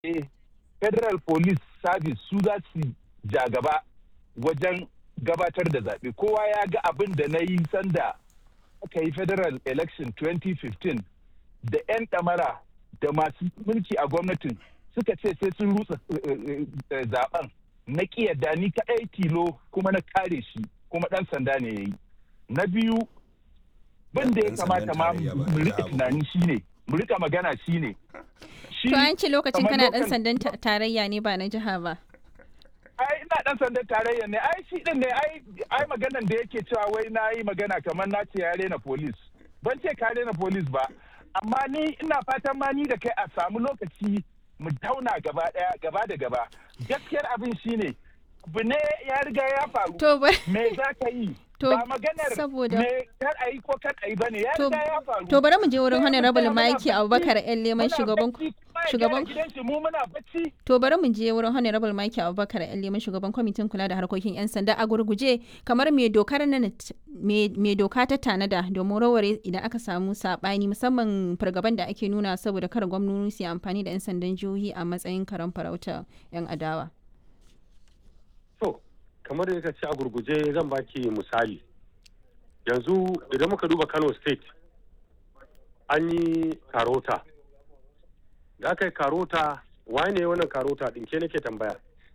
eh, federal police service su za su ja gaba wajen gabatar da zaɓe kowa ya ga abin da na yi sanda aka yi federal election 2015 da 'yan ɗamara da masu mulki a gwamnatin suka ce sai sun rutsa zaben na yadda ni kaɗai tilo kuma na kare shi kuma ɗan sanda ne ya yi na biyu bin da ya kamata ma mu rika tunani shine mu rika magana shine To an ce lokacin kamar kana dan lokan- sandan ta- tarayya ne ba na jiha ba. ai ina dan sandan tarayya ne ai shi din ne ai ai maganan da yake cewa wai na yi magana kamar na ce ya rena police ban ce ka rena police ba amma ni ina fatan ma ni da kai a samu lokaci mu tauna gaba daya gaba da gaba gaskiyar abin shine abu ne ya riga ya faru To ba me za ka yi To, ba maganar saboda- me kar a yi ko kar a yi bane ya To- riga ya faru to bari mu je wurin Sai mu Honorable tsaya muna Mike bacci, Abubakar yan leman muna shugaban bacci, kuma ya shugaban gyara gidan shi, mu muna bacci To bari mu je wurin Honorable Mike Abubakar yan leman shugaban kwamitin kula da harkokin 'yan sanda a gurguje kamar me dokar nan t- me me doka ta tanada domin raware idan aka samu sabani musamman fargaban da ake nuna saboda kar gwamnoni su yi amfani da 'yan sandan jihohi a matsayin karan farauta 'yan adawa. To, kamar da ka ce a gurguje zan baki misali. Yanzu idan muka duba Kano State, an yi karota. Da aka yi karota, waye ne wannan karota ɗin ke nake tambaya?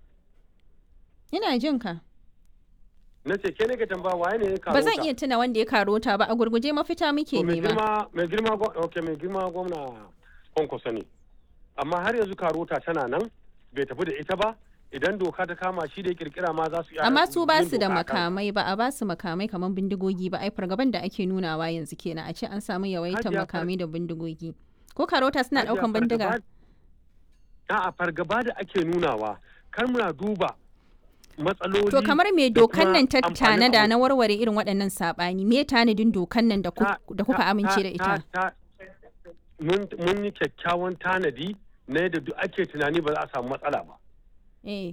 Ina jin ka. Na ce ke nake tambaya waye ne ya karota? Ba zan iya tuna wanda ya karota ba a gurguje mafita muke To, mai nema. girma mai girma gwa- okay, mai girma gwamna kwankwaso ne amma har yanzu karota tana nan bai tafi da ita ba idan doka ta kama shi da ya kirkira ma za su iya Amma su ba yin su da doka a kansa. makamai ba a ba su makamai kamar bindigogi ba ai fargaban da ake nunawa yanzu kenan a ce an samu yawaitar Hajiya far- makamai da bindigogi. Ko karota suna Hajiya, daukan bindiga? fargaba- A'a fargaba da ake nunawa kar muna duba matsaloli To kamar me da dokan kuma nan ta amfanin tanada abu. na warware irin waɗannan saɓani me tanadin dokan nan da ku- Ta- da kuka ta- amince da ta- ita? ta- mun mun yi kyakkyawan tanadi na yadda duk ake tunani ba za a samu matsala ba Eh.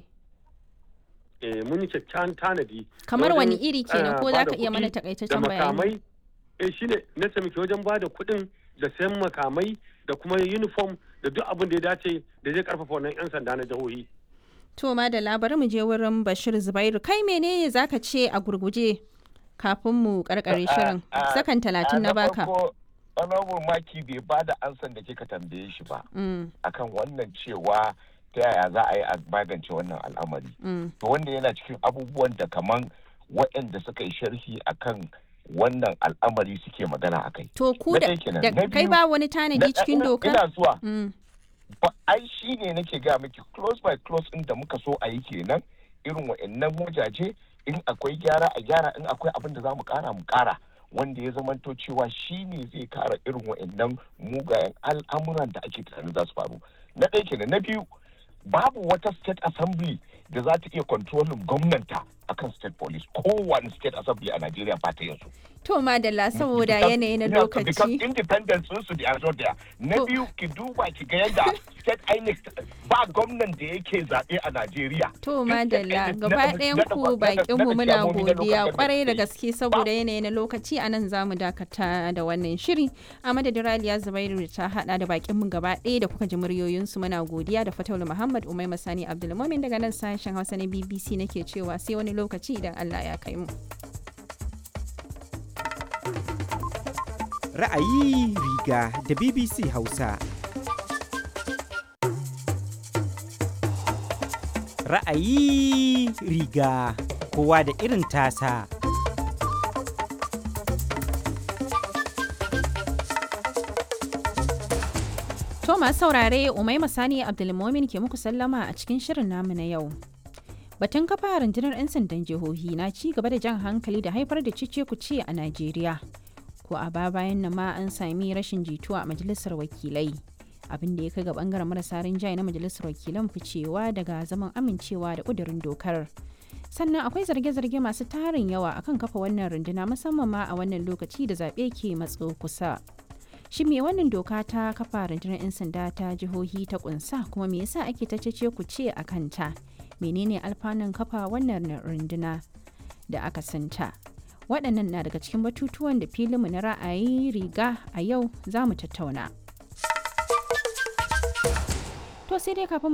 eh mun yi kyakkyawan tanadi Kamar na wani wajen, iri kenan eh, ko za bada ka iya mana kuɗi da takaitaccen bayani? makamai eh shine na taimaki wajen ba da kuɗin da sayan makamai da kuma uniform da duk abin da ya dace da zai karfafa wannan 'yan sanda na jihohi To ma da labarin mu je wurin Bashir Zubairu kai menene zaka ce a gurguje kafin mu karkare shirin sakan talatin na baka. honorable maki bai ba da ansan da kika tambaye shi ba Mm, akan wannan cewa ta yaya za a yi a magance wannan al'amari mm. to wanda yana cikin abubuwan da kaman waɗanda suka yi sharhi akan wannan al'amari suke magana a kai To ku Na da ɗaya kenan. da- Na kai biyu, ba wani tanadi cikin ina- dokar? ina zuwa Mm, ba ai shi ne nake ga miki close by close ɗin da muka so a yi kenan irin wa'annan wajaje in akwai gyara a gyara in akwai abin da za mu kara mu kara wanda ya zamanto cewa shi ne zai kara irin wa'annan mugayen al'amuran da ake tunanin za su faru na ɗaya kenan na biyu babu wata state assembly da za ta iya kontrolin gwamnanta akan state police kowane state assembly a Najeriya ba ta yanzu. To madalla saboda Because- yanayi na yeah, because lokaci. independence sun su da there. Na To- biyu ki duba ki ga yadda state INEC ba gwamnan da yake zaɓe a Najeriya. To Duk state madalla INEC gaba naɗa- ɗayan naɗa- ku naɗa- bakin mu naɗa muna chairmomi na local godiya government kwarai da suke yi. gaske saboda yanayi na lokaci a nan zamu dakata da wannan shiri a madadin Raliya Zubairu da ta hada da bakin mu gaba ɗaya da kuka ji muryoyinsu muna godiya da Fataulu Muhammad Umai Masani Abdulmumin daga nan sashen Hausa na BBC nake cewa sai wani lokaci idan Allah ya kai mu. Ra'ayi riga da BBC Hausa. Ra'ayi riga kowa da irin tasa. To masu saurare Umai Masani Abdulmumin ke muku sallama a cikin shirin namu na yau. Batun kafa rundunar 'yan sandan jihohi na ci gaba da jan hankali da haifar da cice kuce a Najeriya. Ko a ba bayan nan ma an sami rashin jituwa a majalisar wakilai. Abin da ya kai ga bangaren marasa rinjaye na majalisar wakilan ficewa daga zaman amincewa da kudurin dokar. Sannan akwai zarge-zarge masu tarin yawa akan kafa wannan runduna musamman ma a wannan lokaci da zaɓe ke matso kusa. Shin me wannan doka ta kafa rundunar 'yan sanda ta jihohi ta kunsa kuma me yasa ake ta cece ku ce a kanta? Menene alfanun kafa wannan runduna da aka santa? Waɗannan na daga cikin batutuwan da filinmu na ra'ayi riga a yau za mu tattauna. To To sai dai kafin